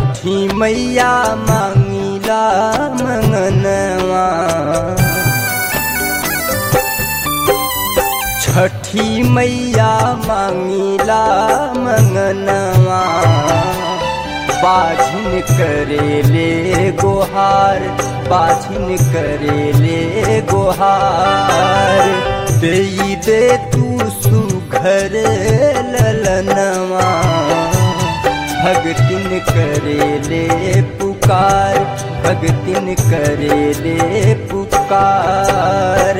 छठी मैया मांगिला मंगनवा छठी मैया मांगिला मंगनवा बाझिन करेले गोहार बाझिन करेले गोहार दे दे तू सुघर ललनवा भगतिन करेले पुकार भगतिन करेले पुकार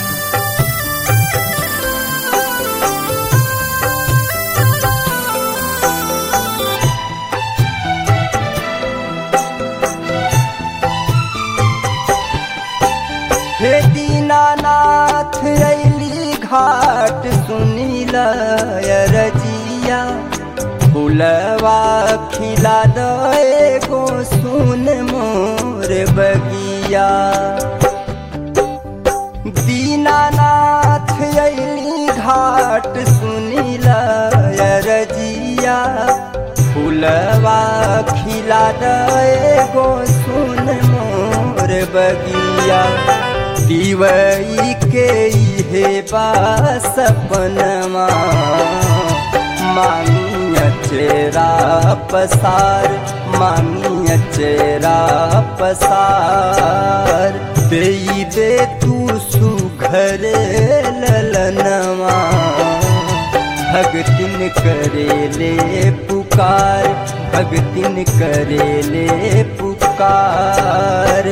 हे दीनानाथ अली घाट सुनील रजिया फुलवा खिला दे गो सुन मोर बगिया दीनानाथ अली घाट सुनील रजिया फुलवा खिला दे गो सुन मोर बगिया दिवई के हे बा सपनमा मांगिया चेरा पसार मांगिया चेरा पसार दे दे तू सुघर ललनवा भगतिन करेले पुकार भगतिन करेले पुकार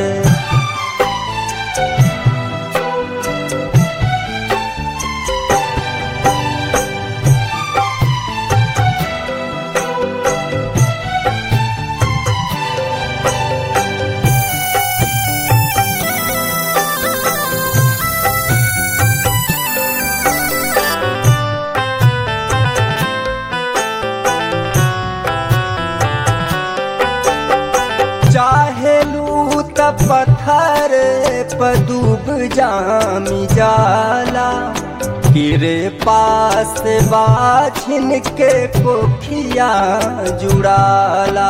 चाहे लूत पत्थर पदूब जामी जाला तेरे पास बाछिन के कोखिया जुड़ाला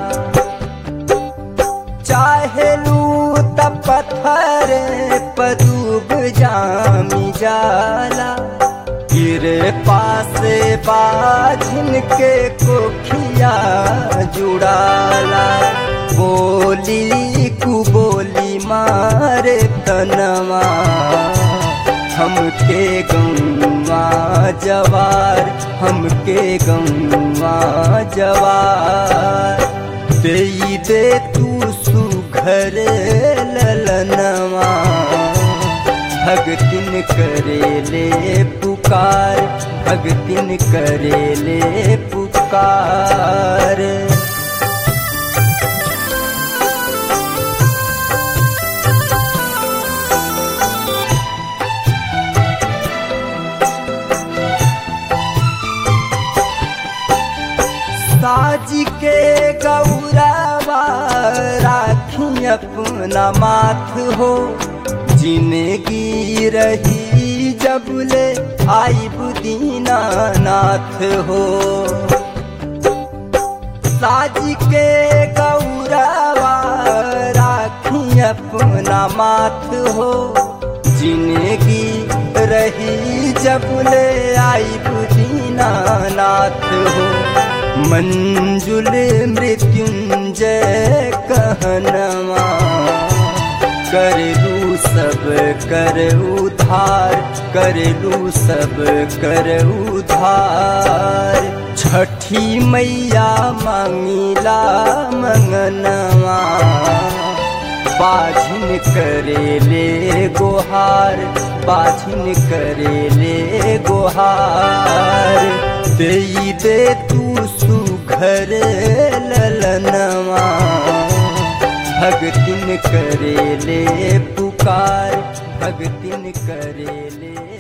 चाहे लूत पत्थर पदूब जामी जाला तेरे पास बाझिन के कोखिया जुड़ाला बोली कु बोली मारे तनवा हमके गौवा जवार हमके गौवा जवार दे दे तू सुघर ललनवा भगतिन करेले पुकार भगतिन करेले पुकार साज के गौरवा राखी अपना माथ हो जिंदगी रही जब ले आई बुदीना नाथ हो साज के गौरवा राखी अपना माथ हो जिंदगी रही जब ले आई बुदीना नाथ हो मंजुल मृत्युंजय कहनवा करलू सब कर उधार करलू सब कर उधार छठी मैया मांगिला मंगनवा बाझिन करेले गोहार बाझिन करेले गोहार दे दे तू सुघर ललनवा भगतिन करेले पुकार भगतिन करेले